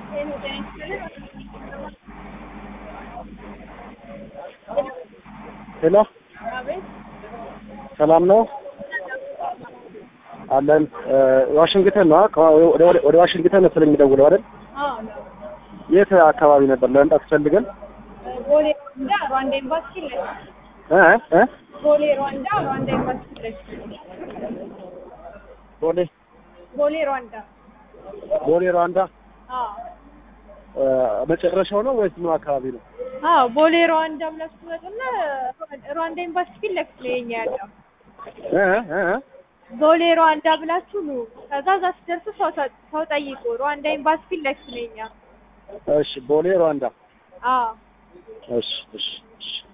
ሄሎ ሰላም ነው አለን። ዋሽንግተን ነው ወደ ዋሽንግተን መሰለኝ የሚደውለው አይደል? የት አካባቢ ነበር ለመምጣት ፈልገን? ቦሌ ሩዋንዳ ሩዋንዳ ኤምባሲ ላይ እ እ ቦሌ ሩዋንዳ ሩዋንዳ ኤምባሲ ላይ ቦሌ ቦሌ ሩዋንዳ ቦሌ ሩዋንዳ አዎ መጨረሻው ነው ወይስ ምን አካባቢ ነው? አዎ ቦሌ ሩዋንዳ ብላችሁ ትመጡና ሩዋንዳ ኤምባሲ ፊት ለፊት ነው የኛ ያለው እ እ እ ቦሌ ሩዋንዳ ብላችሁ ኑ። ከዛ እዛ ስትደርሱ ሰው ተ- ሰው ጠይቁ። ሩዋንዳ ኤምባሲ ፊት ለፊት ነው የኛ እሺ ቦሌ ሩዋንዳ አዎ እሺ እሺ እሺ